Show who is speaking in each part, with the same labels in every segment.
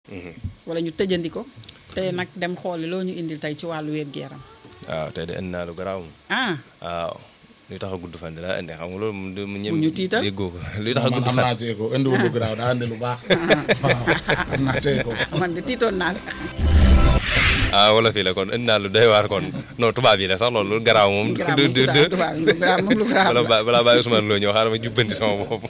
Speaker 1: wala ñu tëjandi ko tey nag dem xooli loo ñu indil tey ci wàllu wér-gu-yaram
Speaker 2: waaw tey de indi naa lu garaaw moom
Speaker 1: ah
Speaker 2: waaw luy tax a gudd fan di laa indi xam nga loolu moom du mu ñëm
Speaker 1: Bu ñu tiital.
Speaker 2: déggoo ko luy tax a
Speaker 3: man
Speaker 2: gudd
Speaker 3: am
Speaker 2: fan
Speaker 3: naa ci ko indiwul lu garaaw daa indi lu baax waaw am naa ci ko
Speaker 1: man de tiitoon naa sax
Speaker 2: ah wala fii la kon indi naa lu doy waar kon non tubaab yi la sax loolu lu garaaw moom
Speaker 1: garaaw
Speaker 2: du
Speaker 1: moom
Speaker 2: du
Speaker 1: tubaab tubaab yi garaaw moom lu garaaw
Speaker 2: balaa
Speaker 1: la
Speaker 2: ba- balaa bàyyi Ousmane Lo ñëw xaaral ma jubbanti sama bopp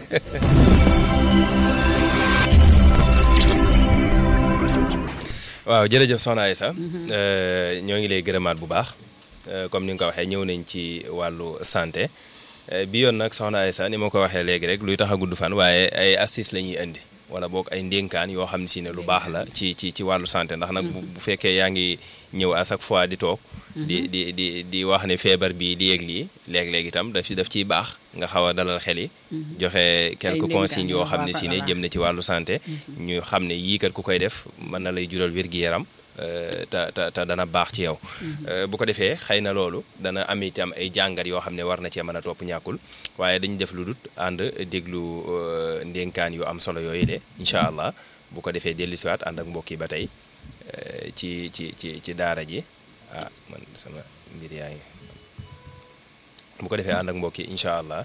Speaker 2: waaw jërëjëf soxna Aïssa Euh, ñoo ngi lay gërëmaat bu baax Euh, comme ni nga ko waxee ñëw nañ ci wàllu santé Euh, bi yoon nag soxna Aïssa ni ma ko waxee léegi rek luy tax a gudd fan waaye ay astuces la ñuy indi wala boog ay ndénkaan yoo xam ne si ne lu baax la ci ci ci wàllu santé ndax nag bu bu fekkee yaa ngi ñëw à chaque fois di toog di di di di wax ne feebar bi di yëg lii léeg-léeg itam daf daf ciy baax nga xaw a dalal xel yi joxe quelques
Speaker 1: ndénkaan
Speaker 2: consignes yoo
Speaker 1: yoo
Speaker 2: xam ne si ne
Speaker 1: baax a
Speaker 2: jëm na ci wàllu santé ñu xam ne yii kat ku koy def mën na lay jural wér-gi-yaram euh, te te te dana baax ci yow Euh, bu ko defee xëy na loolu dana am itam ay jàngat yoo xam ne war na cee mën a topp ñàkkul waaye dañu def lu dut ànd déglu euh, ndénkaan yu am solo yooyu de incha allah bu ko defee dellusiwaat ànd ak mbokk yi ba tey euh, ci ci ci ci daara ji ah man sama mbir yaa ngi bu ko defee ànd ak mbokk yi incha allah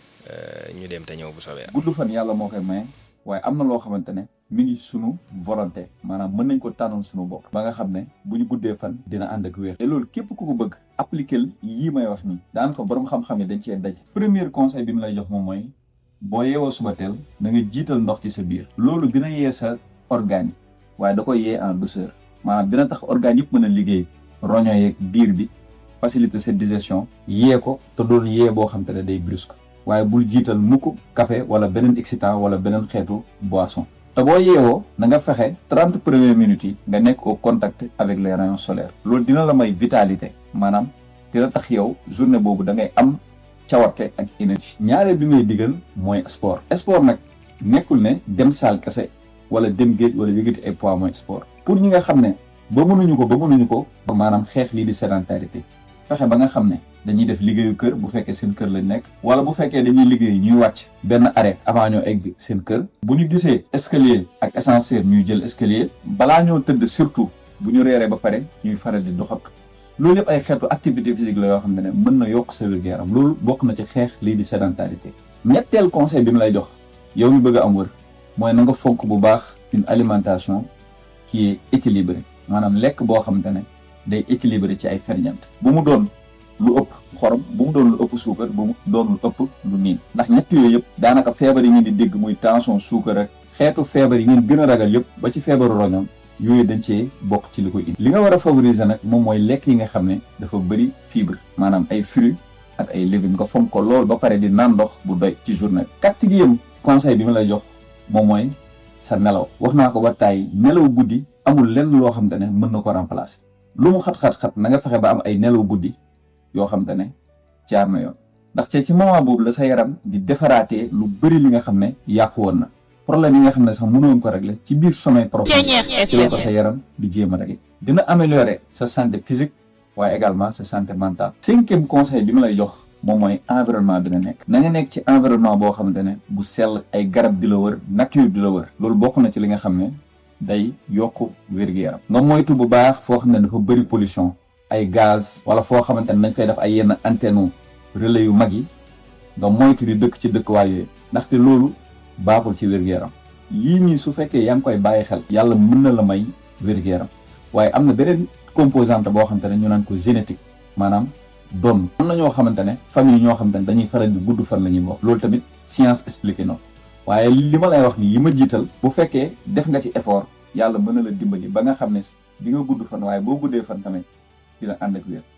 Speaker 2: euh, ñu dem te ñëw bu soobee
Speaker 4: gudd fan yàlla moo koy maye waaye am na loo xamante ne mi ngi sunu volonté maanaam mën nañ ko tànnal sunu bopp ba nga xam ne bu ñu guddee fan dina ànd ak wér te loolu képp ku ko bëgg appliquer yii may wax nii daan ko borom xam-xam yi dañ cee daj premier conseil bi mu lay jox moom mooy boo yeewoo suba teel da nga jiital ndox ci sa biir loolu dina yee sa organe yi waaye da koy yee en douceur maanaam dina tax organe yëpp mën a liggéey roño yeeg biir bi faciliter sa digestion yee ko te doon yee boo xam te ne day brusque waaye bul jiital mukk café wala beneen excitant wala beneen xeetu boisson te boo yeewoo na nga fexe trente premières minutes yi nga nekk au contact avec les rayons solaires loolu dina la may vitalité maanaam dina tax yow journée boobu da ngay am cawarte ak énergie ñaareel bi may digal mooy sport sport nag nekkul ne dem saal kese wala dem géej wala yëgati ay poids mooy sport pour ñi nga xam ne ba mënuñu ko ba mënuñu ko maanaam xeex lii di sédentarité fexe ba nga xam ne dañuy def liggéeyu kër bu fekkee seen kër lañ nekk wala bu fekkee dañuy liggéey ñuy wàcc benn arrêt avant ñoo egg seen kër bu ñu gisee escalier ak ascenseur ñuy jël escalier balaa ñoo tëdd surtout bu ñu reeree ba pare ñuy faral di doxatu loolu yëpp ay xeetu activité physique la yoo xam ne mën na yokk sa wér-gu-yaram loolu bokk na ci xeex lii di sédentarité ñetteel conseil bi mu lay jox yow mi bëgg a am wër mooy na nga fonk bu baax une alimentation qui est équilibrée maanaam lekk boo xamante ne day équilibré ci ay ferñeent bu mu doon lu ëpp xorom bu mu doon lu ëpp suukar bu mu doon lu ëpp lu niin ndax ñett yooyu yëpp daanaka feebar yi ngeen di dégg muy tension suukar ak xeetu feebar yi ngeen gën a ragal yëpp ba ci feebaru roñam yooyu dañ cee bokk ci li koy indi li nga war a favoriser nag moom mooy lekk yi nga xam ne dafa bëri fibre maanaam ay fruits ak ay légumes nga fonk ko lool ba pare di naan ndox bu doy ci journée bi quatrième conseil bi ma lay jox moom mooy sa nelaw wax naa ko ba tàyyi nelaw guddi amul lenn loo xam te ne mën na ko remplacer lu mu xat-xat-xat na nga fexe ba am ay nelaw guddi yoo xam te ne jaar na yoon ndax te ci moment boobu la sa yaram di defaraatee lu bëri li nga xam ne yàqu woon na problème yi nga xam ne sax mënoon ko régler ci biir sommeil profond ci la ko sa yaram di jéem a régler dina améliorer sa santé physique waaye également sa santé mentale cinquième conseil bi ma lay jox moom mooy environnement bi nga nekk na nga nekk ci environnement boo xamante ne bu sell ay garab di la wër nature di la wër loolu bokk na ci li nga xam ne day yokk wér-gu-yaram nga moytu bu baax foo xam ne dafa bëri pollution ay gaz wala foo xamante ne dañ fay def ay yenn antenne relais yu mag yi nga moytu di dëkk ci dëkkuwaay yooyu ndaxte loolu baaxul ci wér-gu-yaram yii nii su fekkee yaa ngi koy bàyyi xel yàlla mën na la may wér-gu-yaram waaye am na beneen composante boo xamante ne ñu naan ko génétique maanaam doon am na ñoo xamante ne famille ñoo xamante ne dañuy faral di gudd fan la ñuy wax loolu tamit science expliqué na waaye li ma lay wax nii yi ma jiital bu fekkee def nga ci effort yàlla mën na la dimbali ba nga xam ne di nga gudd fan waaye boo guddee fan tamit dina ànd ak wér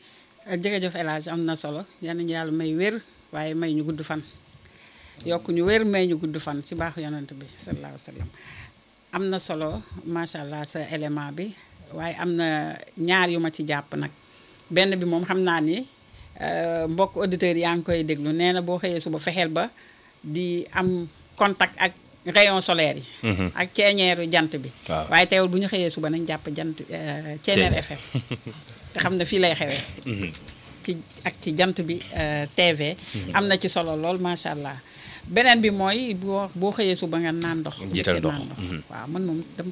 Speaker 1: jërëjëf El Hadj am na solo yal nañu yàlla may wér waaye may ñu gudd fan yokk ñu wér may ñu gudd fan ci baaxu yonent bi sallallahu alayhi wa sallam am na solo macha allah sa élément bi waaye am na ñaar yu ma ci jàpp nag benn bi moom xam naa ni euh, mbokk auditeurs yaa ngi koy déglu nee na boo xëyee suba fexeel ba di am contact ak rayon solaire yi ak ceeñeeru jant bi
Speaker 2: Waaw.
Speaker 1: waaye teewul bu ñu xëyee suba nañ jàpp jant euh, ceeñeer FM te xam ne fii lay xewee ci ak ci jant bi euh, TV am na ci solo lool macha allah beneen bi mooy boo boo xëyee suba nga naan ndox
Speaker 2: Jiital
Speaker 1: njëkkee
Speaker 2: ndox,
Speaker 1: naan
Speaker 2: mhm.
Speaker 1: waaw man moom dama